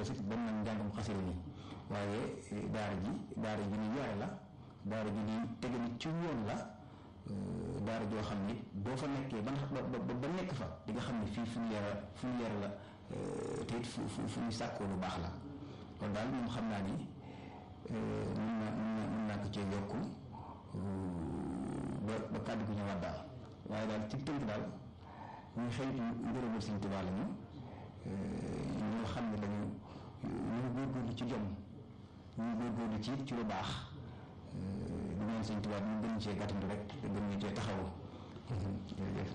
sëkk ba mu njàngam xasida mi waaye daara ji daara ji ni yore la daara ji ni tege ni ci yoon la daara joo xam ni boo fa nekkee ba ba ba nekk fa di nga xam ne fii fu ñu yara fu ñu yara la te it fu fu fu ñu sàkkoo lu baax la kon daal moom xam naa ni mën naa mën naa mën naa ko cee yokk ba ba kàddu gi ñëwaat daal waaye daal ci tënk daal ñu xëytu ngërëmal Sëñ Tuubaa la ñu ñoo xam ne dañu ñu góorgóorlu ci jom ñu góorgóorlu ci ci lu baax di ñaan Sëñ Tuubaa ñu gën cee gàttandu rek te gën ñu cee taxawu jërëjëf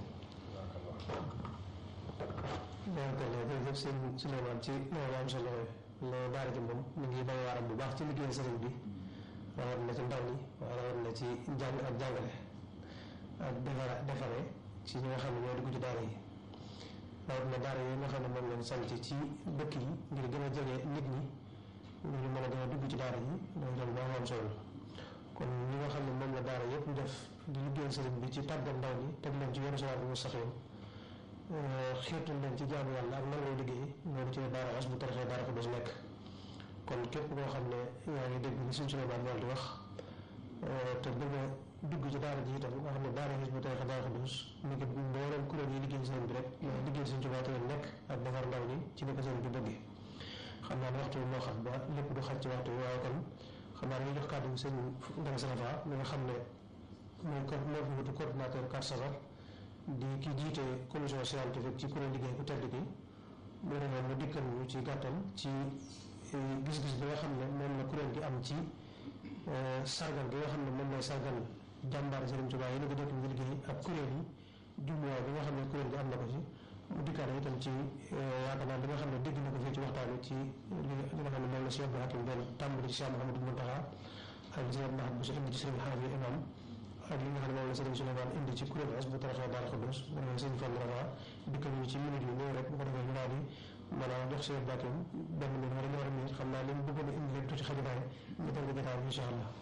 jërëjëf sëñ Souleymane ci loolu am solo loolu daara ji moom mu ngi bay waaram bu baax ci liggéey sëriñ bi rawat na ci ndaw ñi waaye rawat na ci jàng ak jàngale ak defara defare ci ñi nga xam ne ñoo dugg ci daara yi rawat na daara yi nga xam ne moom lañ sant ci dëkk yi ngir gën a jege nit ñi ngir mën a gën a dugg ci daara yi loolu tam daa am solo kon ñi nga xam ne moom la daara yëpp def di liggéey sëriñ bi ci tàggat ndaw ñi teg leen ci yoonu siraatal mustaqiim xiirtal leen ci jaamu yàlla ak nangoo liggéey loolu ci daara Hizbut Tarqiyyah daara ko dos nekk kon képp koo xam ne yaa ngi dégg li suñ Souleymane Fall di wax te bëgg a dugg ci daara ji itam nga xam ne daara Hizbut Tarqiyyah daara ko dos ni ko mbooleem kuréel yi liggéey sëriñ bi rek liggéey suñ Tuubaa te nekk ak defar ndaw ñi ci ni ko sëriñ bi bëggee xam naa ne waxtu bi moo xam ba lépp du xaj ci waxtu bi waaye kon xam naa dañuy jox kàddu gi sëñ Ndang Salafa mi nga xam ne mooy ko moo fi wutu coordinateur Kar Safar di ki jiite commission scientifique ci kuréel liggéey ku tedd gi mu ne mu dikkal ñu ci gàttal ci gis-gis bi nga xam ne moom la kuréel gi am ci sargal gi nga xam ne moom lay sargal jàmbaar Sëriñ Tuubaa yi ni ko dëkk bi liggéey ak kuréel yi jumluwaay bi nga xam ne kuréel gi am na ko ci mu dikkaale itam ci yaakaar naa li nga xam ne dégg na ko fii ci waxtaan wi ci li nga xam ne moom la Cheikh Abdou Hakim doon tàmbali ci Cheikh Mouhamadou Mountakha ak li Cheikh Mahmoud Bousso indi ci Sëriñ Xaafi imam ak li nga xam ne moom la Sëriñ Souleymane indi ci kuréel Hizbut Tarqiyyah Daara Xudoos moom la Sëriñ Fall Rafa dikkal ñu ci minute yu néew rek bu ko defee ñu daal di mën a jox Cheikh Abdou Hakim benn minute wala ñaari minute xam naa li mu bëggoon a indi lépp tuuti xajubaay ñu tënk jotaay bi incha allah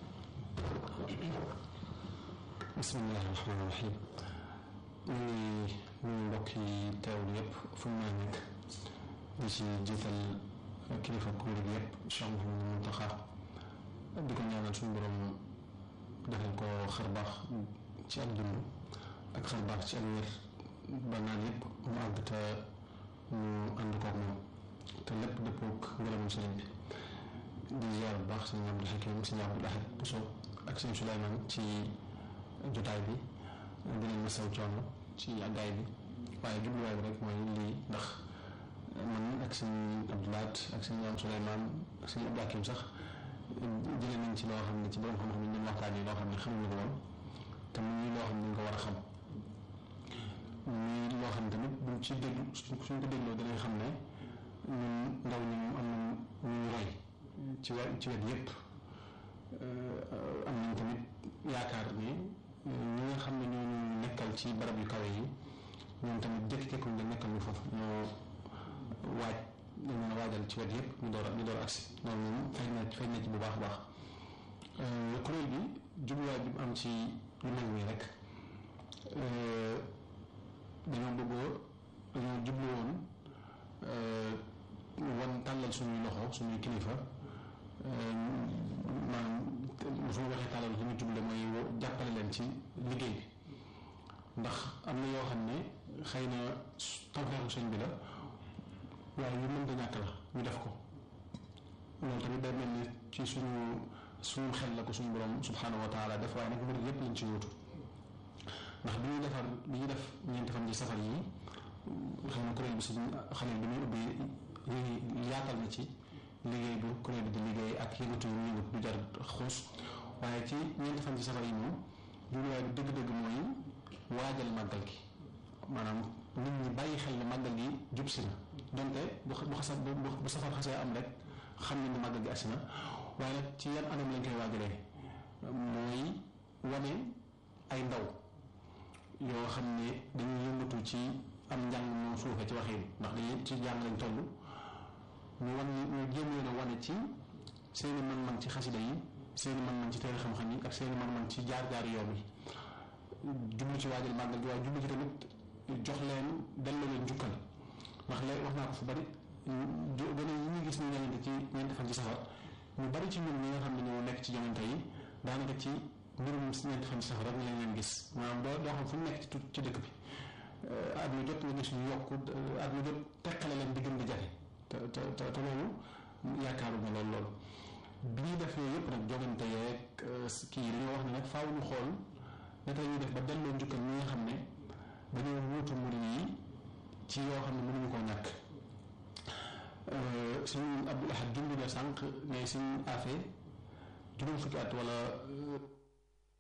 bismillahi rahmaani rahim ñu ngi nuyu mbokk yi teewlu yëpp fu mu nekk di ci jiital kilifa kuréel gi yëpp Cheikh Mouhamadou Mountakha di ko ñaanal suñu borom defal ko xar baax ci ak dund ak xar baax ci ak wér ba naan yëpp mu àgg te ñu ànd koog moom te lépp dëppoog ngërëmu sëriñ bi di ziar bu baax sëñ Abdou Hakim sëñ Abdou Ahad Bousso ak sëñ Souleymane ci jotaay bi dinañ ma saw coono ci àggaay bi waaye jubluwaay bi rek mooy lii ndax man ak sëñ Abdoulaat ak sëñ Am Souleymane ak sëñ Abdou Hakim sax jëlee nañ ci loo xam ne ci borom xam-xam yi ñu waxtaanee loo xam ne xamuñu ko woon te muy loo xam ne ñu ko war a xam muy loo xam tamit buñ ci déglu suñ ko dégloo dinañ xam ne ñun ndaw ñi moom am na ñu roy ci wet ci wet yépp am nañ tamit yaakaar ne ñi nga xam ne ñooñu nekkal ci barab yu kawe yi ñoom tamit jékki-jékkuñ la nekkal ñu foofu ñoo waaj dañ mën a waajal ci wet yëpp ñu door a ñu door a agsi loolu moom feeñ na feeñ na ci bu baax a baax kuréel bi jubluwaay bi mu am ci lu mel nii rek dañoo bëggoo dañoo jublu woon wan tàllal suñuy loxo suñuy kilifa maanaam su ma waxee tàllal li ñu juble mooy jàppale leen ci liggéey bi ndax am na yoo xam ne xëy na tawfeexu sëñ bi la waaye yu mënta ñàkk la ñu def ko loolu tamit day mel ni ci suñu suñu xel la ko suñu borom subhanahu wa taala def waaye nag mbir yépp lañ ci wutu ndax bi ñuy defar bi ñuy def ñeenti fan ci safar yi xëy na kuréel bi suñ xale bi muy ubbi yaatal na ci liggéey bu kuréel bi di liggéey ak yëngatu yu yëngut du jar xuus waaye ci ñeenti fan ci safar yi moom jubluwaay bi dëgg-dëgg mooy waajal màggal gi maanaam nit ñi bàyyi xel ne màggal gi jub si na donte bu bu xasa bu safar xasee am rek xam nañ ne màggal gi agsi na waaye nag ci yan anam lañ koy waajalee mooy wane ay ndaw yoo xam ne dañuy yëngatu ci am njàng moo suufe ci waxin ndax dañuy ci jàng lañ toll ñu wan ñu jéem leen a wane ci seeni man-man ci xasida yi seeni man-man ci téere xam-xam yi ak seeni man-man ci jaar-jaar yoon yi jublu ci waajal màggal gi waaye jublu ci tamit jox leen delloo leen jukkal ndax léegi wax naa ko fu bari gën a yi ñu gis ñu ñëwante ci ñeenti fan ci safar ñu bari ci ñun ñi nga xam ne ñoo nekk ci jamono yi daanaka ci mbirum ñeenti fan ci safar rek lañ leen gis maanaam doo doo xam fu mu nekk ci ci dëkk bi at mu jot nga gis ñu yokk at mu jot teqale leen di gën di jafe te te te loolu yaakaaruma loolu loolu bi ñuy def yooyu yëpp nag jogante yeeg kii yi dañoo wax ne nag faaw ñu xool naka la ñuy def ba delloo njukkal ñi nga xam ne dañoo wuutu murid yi ci yoo xam ne mënuñu koo ñàkk suñu Abdul Ahad junj na sànq ne suñu affaire juróom fukki at wala